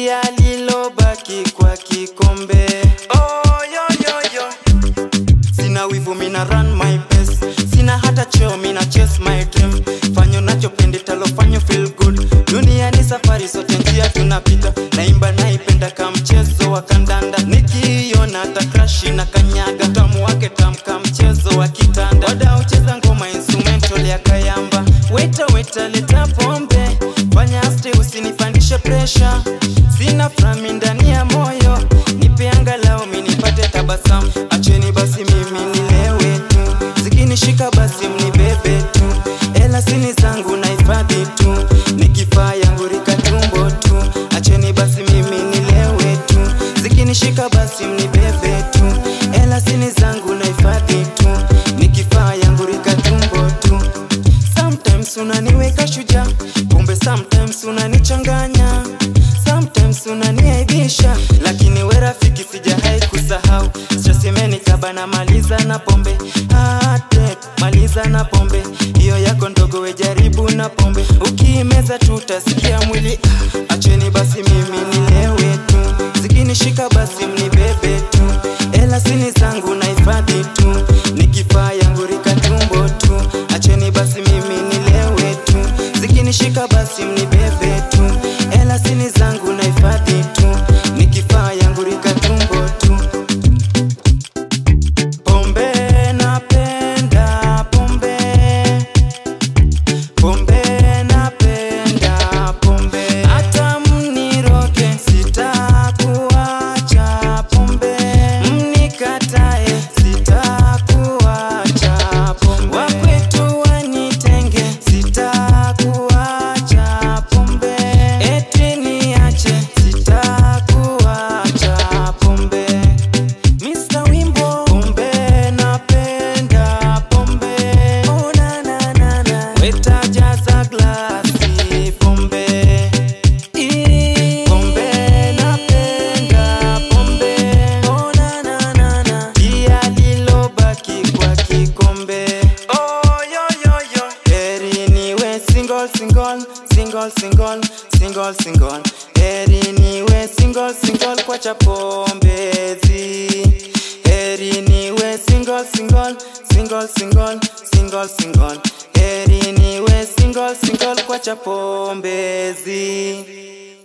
Pia lilobaki kwa kikombe oh, yo, yo, yo. Sina wivu mina run my best Sina hata cheo mina chase my dream Fanyo nachopende talofanya feel good Dunia ni safari sote njia tunapita Naimba naipenda ka mchezo wa kandanda Nikiiona hata crash na kanyaga Tamu wake tamka mchezo wa kitanda Wada ucheza ngoma instrumental ya kayamba Weta weta leta pombe Fanya aste usinipandishe pressure Sina frami ndani ya moyo Nipe angalau minipate tabasamu Acheni basi mimi nilewe tu Zikinishika basi mnibebe tu Ela sini zangu na hifadhi tu Nikifaa yangu rika tumbo tu Acheni basi mimi nilewe tu Zikinishika basi mnibebe tu Ela sini zangu na hifadhi tu Nikifaa yangu rika tumbo tu Sometimes unaniweka shujaa Kumbe sometimes unanichanganya Sometimes unaniaibisha Lakini we rafiki sijahai kusahau Strasemeni kaba na maliza na pombe Heartbreak, maliza na pombe Hiyo yako ndogo we jaribu na pombe Ukiimeza tu utasikia mwili ah, Acheni basi mimi nilewe tu Zikinishika basi mnibebe tu Ela sini zangu na hifadhi tu Nikifaa yangu rika tumbo tu Acheni basi mimi nilewe tu Zikinishika basi mnibebe tu Ela sini zangu na hifadhi tu Nikifaa yangu rika tumbo tu Pombe napenda pombe Pombe napenda pombe Hata mniroge sitakuacha pombe Mnikatae sitakuacha pombe Wakwetu wanitenge sitakuacha pombe Eti niache sitakuacha pombe Mr. Wimbo Pombe napenda pombe Oh na na na na Weta jaza glasi pombe Ii, Pombe napenda pombe Oh na na na na Pia lilobaki kwa kikombe Oh yo yo yo Heri niwe single single single single single single Heri niwe single single kwa chapombezi Heri niwe single single single single single single Heri niwe single single kwa chapombezi